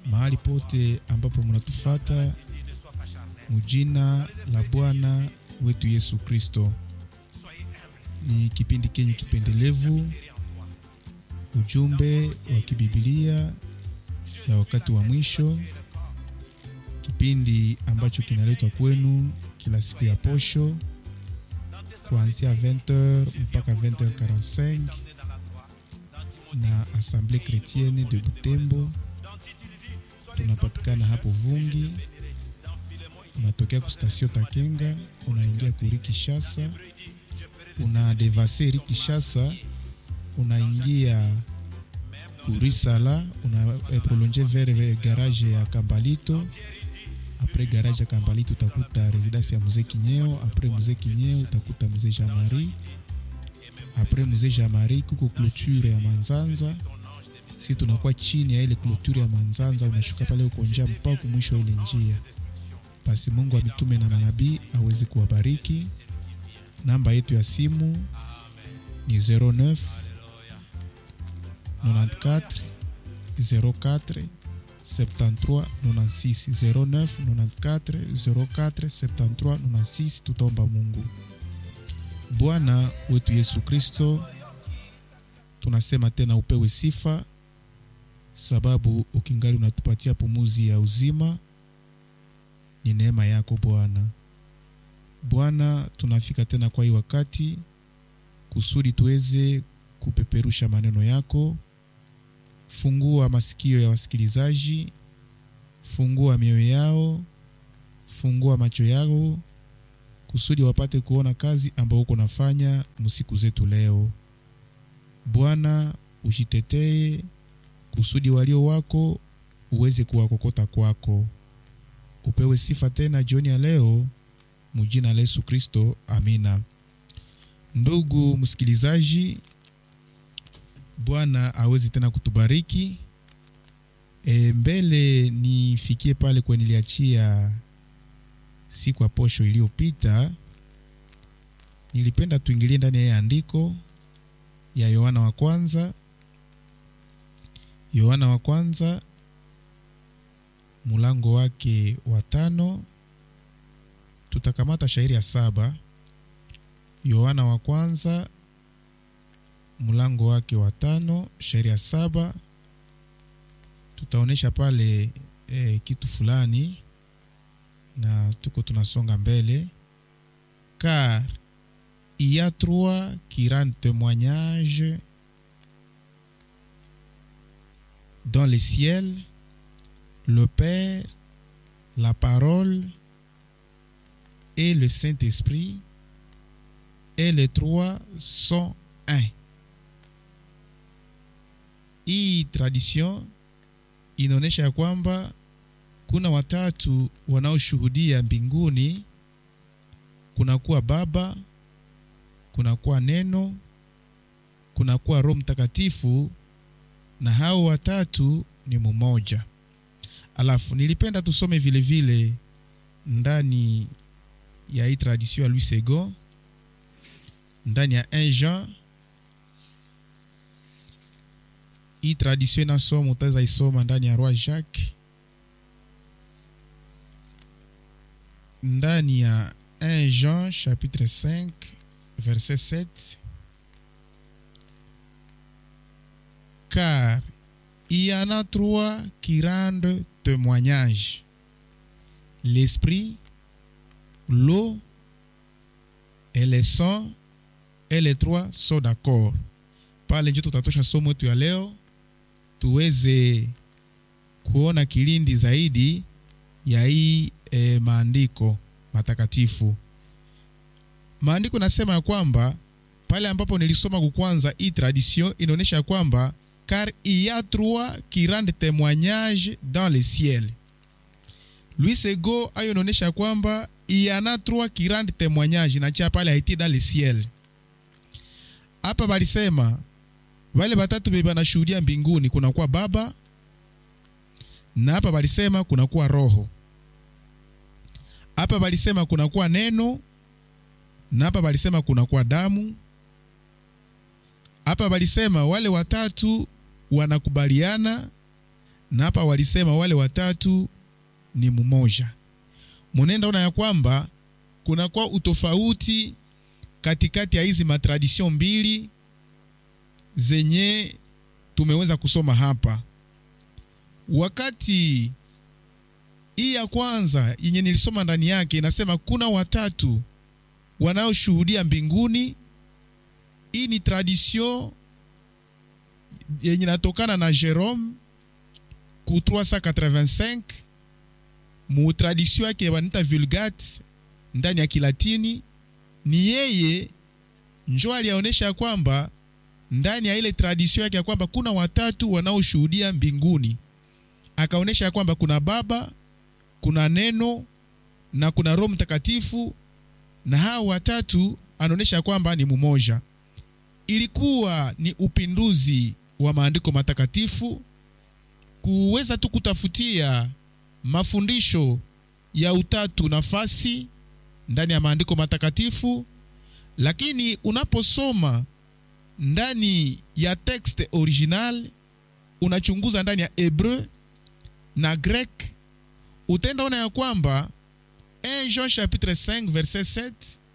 mahali pote ambapo mnatufata mujina la Bwana wetu Yesu Kristo. Ni kipindi kenyu kipendelevu, ujumbe wa kibibilia ya wakati wa mwisho, kipindi ambacho kinaletwa kwenu kila siku ya posho kuanzia 20h mpaka 20h45 na Assemblée Chrétienne de Butembo. Tunapatikana hapo Vungi, unatokea ku station Takenga, unaingia kuri Kishasa, una devase ri Kishasa, unaingia kuri Sala, una eh, prolonge vers garage ya Kambalito. Apres garage ya Kambalito utakuta residence ya mzee Kinyeo. Apres mzee Kinyeo utakuta mzee Jamari. Apres mzee Jamari kuko clôture ya Manzanza si tunakuwa chini ya ile clôture ya Manzanza, unashuka pale uko njia mpaka mwisho wa ile njia. Basi Mungu wa mitume na manabii aweze kuwabariki. Namba yetu ya simu ni 09 94 04 73 96 09 94 04 73 96. Tutaomba Mungu. Bwana wetu Yesu Kristo, tunasema tena upewe sifa sababu ukingali unatupatia pumuzi ya uzima, ni neema yako Bwana. Bwana, tunafika tena kwa hii wakati kusudi tuweze kupeperusha maneno yako. Fungua masikio ya wasikilizaji, fungua mioyo yao, fungua macho yao kusudi wapate kuona kazi ambayo uko nafanya msiku zetu leo. Bwana, ujitetee kusudi walio wako uweze kuwakokota kwako. Upewe sifa tena jioni ya leo, mujina la Yesu Kristo, amina. Ndugu msikilizaji, Bwana awezi tena kutubariki. E, mbele nifikie pale kwenye niliachia siku ya posho iliyopita, nilipenda tuingilie ndani ya andiko ya Yohana wa kwanza Yohana wa kwanza mulango wake wa tano, tutakamata shairi ya saba. Yohana wa kwanza mulango wake wa tano, shairi ya saba, tutaonesha pale eh, kitu fulani na tuko tunasonga mbele. Car il y a trois qui rendent témoignage dans le ciel, le Père, la parole et le Saint-Esprit, et les trois sont un. Hii tradition inaonyesha ya kwamba kuna watatu wanaoshuhudia mbinguni, kunakuwa Baba, kunakuwa Neno, kunakuwa Roho Mtakatifu na hao watatu ni mmoja. Alafu nilipenda tusome vile vile ndani ya hii tradition ya Louis Second ndani ya 1 Jean. Hii tradition inasoma, utaweza isoma ndani ya Roi Jacques, ndani ya 1 Jean chapitre 5 verset 7 car il y en a trois qui rendent témoignage l'esprit, l'eau et le sang, et les trois sont d'accord. Pale njo tutatosha somo yetu ya leo, tuweze kuona kilindi zaidi ya hii e, maandiko matakatifu. Maandiko nasema ya kwamba pale ambapo nilisoma kukwanza, hii tradition inaonyesha kwamba car il y a trois qui rendent témoignage dans le ciel. Louis Sego ayo inaonyesha kwamba il y en a trois qui rendent témoignage, inacha pale haiti dans le ciel. Hapa balisema wale batatu bebe banashuhudia mbinguni, kunakuwa Baba na hapa balisema kunakuwa Roho. Hapa balisema kunakuwa Neno na hapa balisema kunakuwa damu. Hapa balisema wale watatu wanakubaliana na hapa walisema wale watatu ni mmoja. Munenda ona ya kwamba kunakuwa utofauti katikati ya hizi matradision mbili zenye tumeweza kusoma hapa. Wakati hii ya kwanza yenye nilisoma ndani yake inasema kuna watatu wanaoshuhudia mbinguni. Hii ni tradition yenye inatokana na Jerome ku 385 mu tradition yake wanita Vulgate ndani ya Kilatini. Ni yeye njo aliaonesha kwamba ndani ya ile tradition yake ya kwamba kuna watatu wanaoshuhudia mbinguni, akaonesha ya kwamba kuna Baba, kuna Neno na kuna Roho Mtakatifu, na hao watatu anaonesha kwamba ni mumoja. Ilikuwa ni upinduzi wa maandiko matakatifu kuweza tu kutafutia mafundisho ya utatu nafasi ndani ya maandiko matakatifu, lakini unaposoma ndani ya texte original, unachunguza ndani ya Hebreu na Grek, utenda ona ya kwamba 1 Jean chapitre 5 verset 7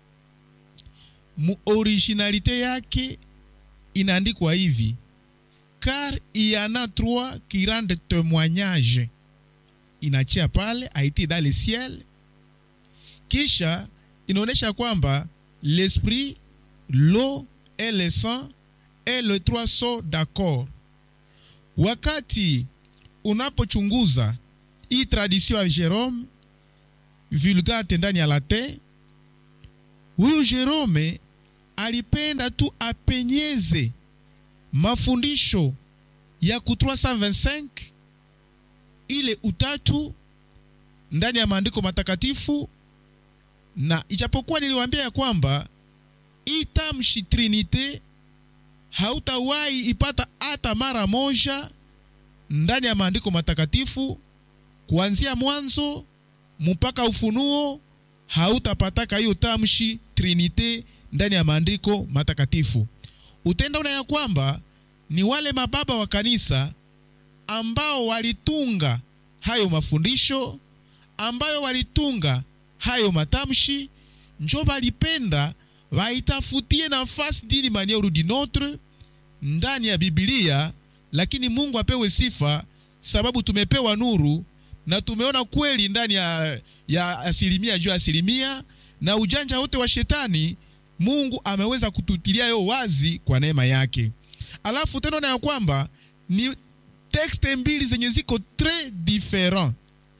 mu originalite yake inaandikwa hivi car il y en a trois qui rendent témoignage. Inachia pale a été dans le ciel, kisha inaonyesha kwamba l'esprit, l'eau et le sang et les trois sont d'accord. Wakati unapochunguza hii tradition ya Jerome Vulgate ndani ya Latin, huyu Jerome alipenda tu apenyeze mafundisho ya ku 325 ile utatu ndani ya maandiko matakatifu, na ijapokuwa niliwaambia ya kwamba hii tamshi trinite hautawahi ipata hata mara moja ndani ya maandiko matakatifu, kuanzia mwanzo mpaka Ufunuo hautapataka hiyo tamshi trinite ndani ya maandiko matakatifu. Utenda una ya kwamba ni wale mababa wa kanisa ambao walitunga hayo mafundisho, ambayo walitunga hayo matamshi, njo balipenda waitafutie nafasi dini manière du notre ndani ya Biblia. Lakini Mungu apewe sifa, sababu tumepewa nuru na tumeona kweli ndani ya, ya asilimia juu ya asilimia, na ujanja wote wa shetani Mungu ameweza kututilia yo wazi kwa neema yake. Alafu tena na ya kwamba ni tekste mbili zenye ziko tres different.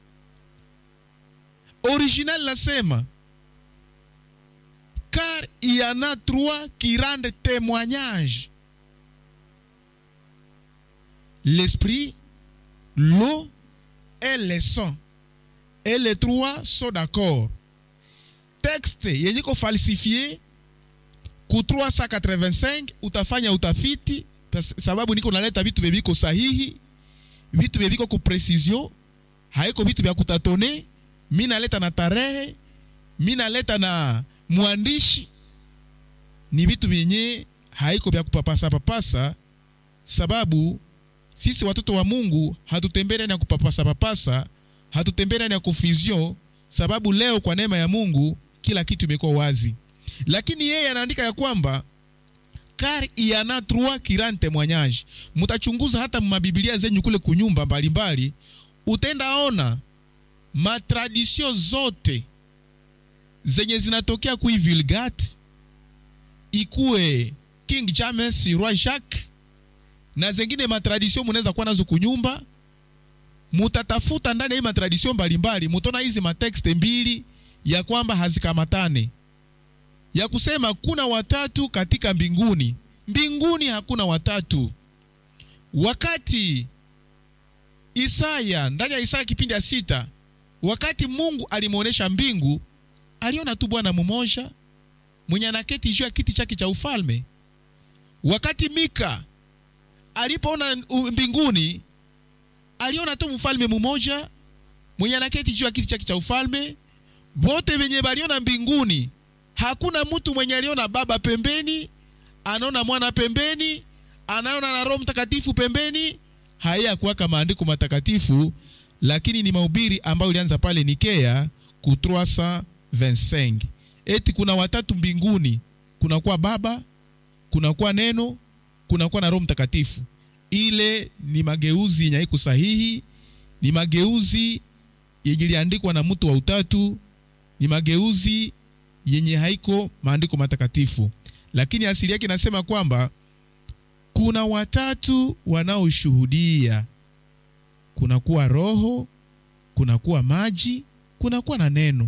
Original nasema car il y en a trois qui rendent témoignage l'esprit, l'eau et le sang et les trois sont d'accord. Texte yenye ko falsifie ku 385 utafanya utafiti sababu niko naleta vitu bebiko sahihi, vitu bebiko ku precision, haiko vitu vya kutatone. Mi naleta na tarehe, mi naleta na mwandishi, ni vitu vyenye haiko vya kupapasa papasa, sababu sisi watoto wa Mungu hatutembei ndani ya kupapasa papasa, hatutembei ndani ya confusion, sababu leo kwa neema ya Mungu kila kitu imekuwa wazi lakini yeye anaandika ya kwamba car il y en a trois qui rendent témoignage. Mutachunguza hata mabibilia zenyu kule kunyumba mbalimbali, utendaona matradisio zote zenye zinatokea kui Vulgate, ikuwe King James, Roi Jacques na zengine matradisio munaweza kuwa nazo kunyumba, mutatafuta ndani ya hii matradisio mbalimbali, mutona hizi matekste mbili ya kwamba hazikamatane ya kusema kuna watatu katika mbinguni. Mbinguni hakuna watatu. Wakati Isaya ndani ya Isaya kipindi ya sita, wakati Mungu alimwonyesha mbingu, aliona tu Bwana mmoja mwenye anaketi juu ya kiti chake cha ufalme. Wakati Mika alipoona mbinguni, aliona tu mfalme mmoja mwenye anaketi juu ya kiti chake cha ufalme. Wote wenye baliona mbinguni hakuna mtu mwenye aliona baba pembeni, anaona mwana pembeni, anaona na Roho Mtakatifu pembeni. hayakuwaka maandiko matakatifu lakini ni mahubiri ambayo ilianza pale Nikea ku 325 eti kuna watatu mbinguni kunakuwa baba kunakuwa neno kunakuwa na roho mtakatifu ile ni mageuzi yenye haiko sahihi ni mageuzi yenye iliandikwa na mtu wa utatu ni mageuzi yenye haiko maandiko matakatifu lakini asili yake inasema kwamba kuna watatu wanaoshuhudia kunakuwa roho kunakuwa maji kunakuwa na neno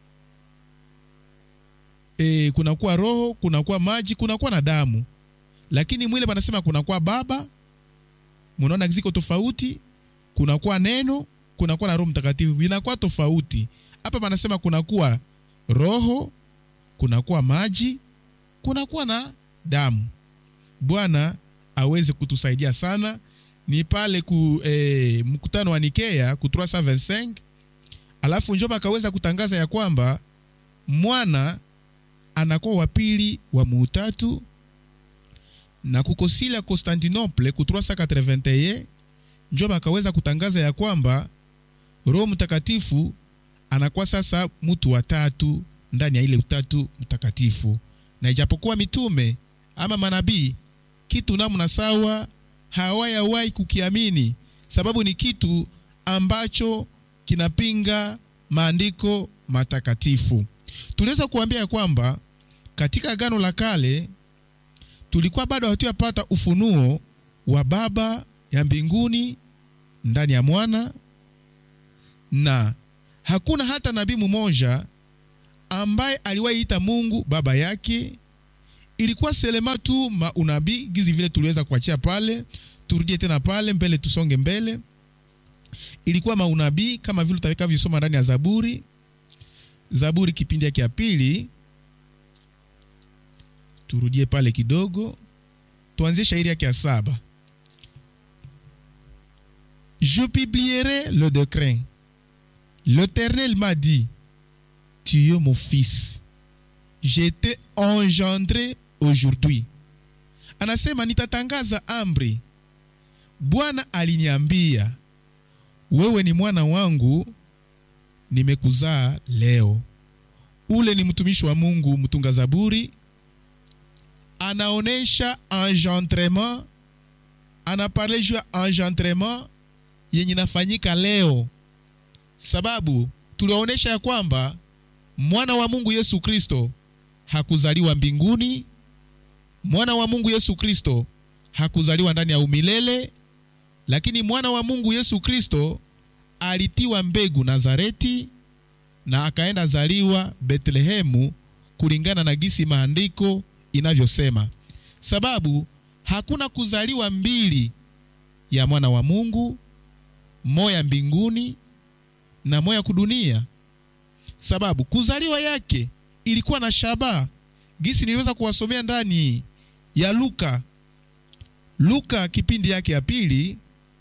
e, kunakuwa roho kunakuwa maji kunakuwa na damu lakini mwile panasema kunakuwa baba munaona ziko tofauti kunakuwa neno kunakuwa na roho mtakatifu vinakuwa tofauti hapa panasema kunakuwa roho kunakuwa maji kunakuwa na damu bwana aweze kutusaidia sana ni pale ku eh, mkutano wa Nikea ku 325 alafu njoba akaweza kutangaza ya kwamba mwana anakuwa wa pili wa muutatu na kukosila Constantinople ku 381 njoba akaweza kutangaza ya kwamba Roho Mtakatifu anakuwa sasa mtu wa tatu ndani ya ile utatu mtakatifu, na ijapokuwa mitume ama manabii kitu namna sawa hawayawahi kukiamini, sababu ni kitu ambacho kinapinga maandiko matakatifu. Tuliweza kuambia kwamba katika Agano la Kale tulikuwa bado hatuyapata ufunuo wa Baba ya mbinguni ndani ya mwana, na hakuna hata nabii mmoja ambaye aliwahi Mungu baba yake. Ilikuwa selema tu maunabii gizi vile tuliweza kuachia pale, turudie tena pale mbele, tusonge mbele. Ilikuwa maunabii kama vile utakavyosoma ndani ya Zaburi, Zaburi kipindi yake ya pili. Turudie pale kidogo, tuanzie shairi yake ya saba. Je publierai le décret. L'Éternel m'a dit, tu es mon fils, je t'ai engendré aujourd'hui. Anasema nitatangaza amri. Bwana aliniambia, wewe ni mwana wangu, nimekuzaa leo. Ule ni mtumishi wa Mungu mtunga Zaburi, anaonesha engendrement, anaparle juu ya engendrement yenye nafanyika leo, sababu tuliwaonesha ya kwamba mwana wa Mungu Yesu Kristo hakuzaliwa mbinguni. Mwana wa Mungu Yesu Kristo hakuzaliwa ndani ya umilele, lakini mwana wa Mungu Yesu Kristo alitiwa mbegu Nazareti na akaenda zaliwa Betlehemu kulingana na gisi maandiko inavyosema, sababu hakuna kuzaliwa mbili ya mwana wa Mungu, moya mbinguni na moya kudunia sababu kuzaliwa yake ilikuwa na shabaha gisi niliweza kuwasomea ndani ya Luka Luka kipindi yake ya pili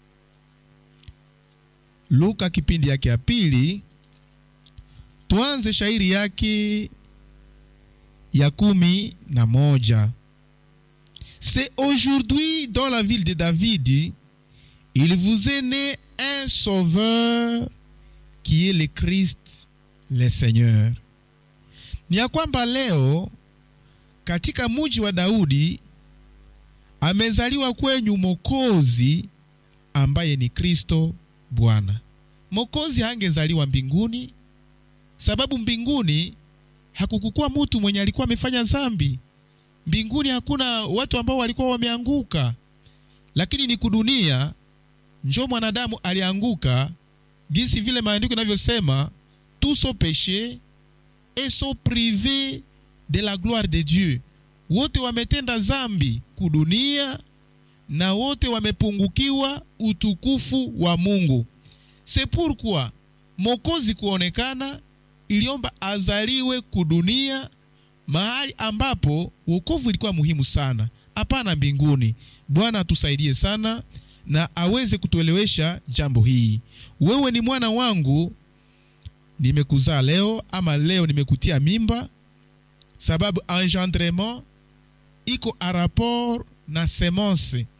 Luka kipindi yake ya pili tuanze shairi yake ya kumi na moja C'est aujourd'hui dans la ville de David il vous est né un sauveur qui est le Christ le Seigneur. Ni ya kwamba leo katika muji wa Daudi amezaliwa kwenyu Mokozi ambaye ni Kristo Bwana. Mokozi hangezaliwa mbinguni, sababu mbinguni hakukukuwa mtu mwenye alikuwa amefanya zambi. Mbinguni hakuna watu ambao walikuwa wameanguka, lakini ni kudunia njo mwanadamu alianguka, jinsi vile maandiko inavyosema tous sont péchés et sont privés de la gloire de Dieu. Wote wametenda zambi kudunia na wote wamepungukiwa utukufu wa Mungu. C'est pourquoi Mokozi kuonekana iliomba azaliwe kudunia, mahali ambapo wokovu ilikuwa muhimu sana, hapana mbinguni. Bwana atusaidie sana na aweze kutuelewesha jambo hii. Wewe ni mwana wangu nimekuzaa leo ama leo nimekutia mimba, sababu engendrement iko a rapport na semence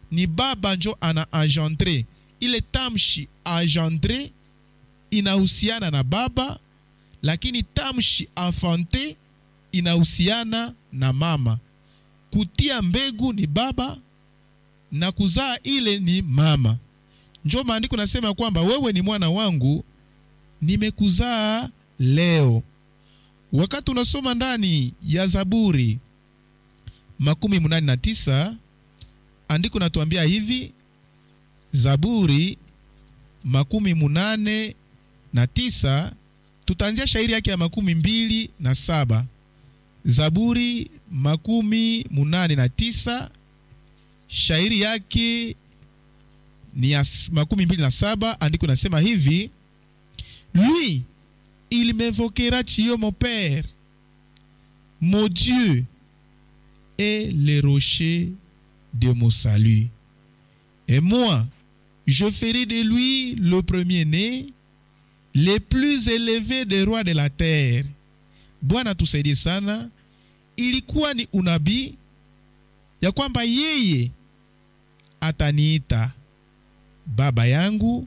ni baba njo ana engendre ile tamshi engendre inahusiana na baba lakini tamshi enfante inahusiana na mama kutia mbegu ni baba na kuzaa ile ni mama njo maandiko nasema kwamba wewe ni mwana wangu nimekuzaa leo wakati unasoma ndani ya zaburi makumi munane na tisa andiko natuambia hivi zaburi makumi munane na tisa tutaanzia shairi yake ya makumi mbili na saba zaburi makumi munane na tisa shairi yake ni ya makumi mbili na saba andiko nasema hivi lui il m'évoquera Dieu mon père mon Dieu est le rocher de mon salut et moi je ferai de lui le premier-né le plus élevé des rois de la terre bwana tusaidie sana ilikuwa ni unabii ya kwamba yeye ataniita baba yangu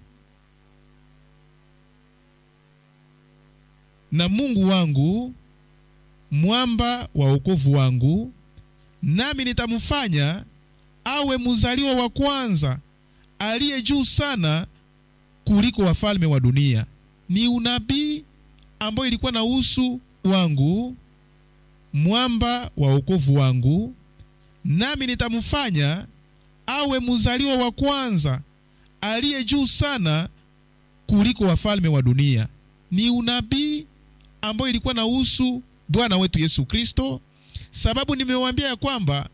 na mungu wangu mwamba wa wokovu wangu nami nitamfanya awe mzaliwa wa kwanza aliye juu sana kuliko wafalme wa dunia ni unabii ambayo ilikuwa na usu wangu mwamba wa wokovu wangu nami nitamfanya awe mzaliwa wa kwanza aliye juu sana kuliko wafalme wa dunia ni unabii ambayo ilikuwa na usu bwana wetu yesu kristo sababu nimewaambia ya kwamba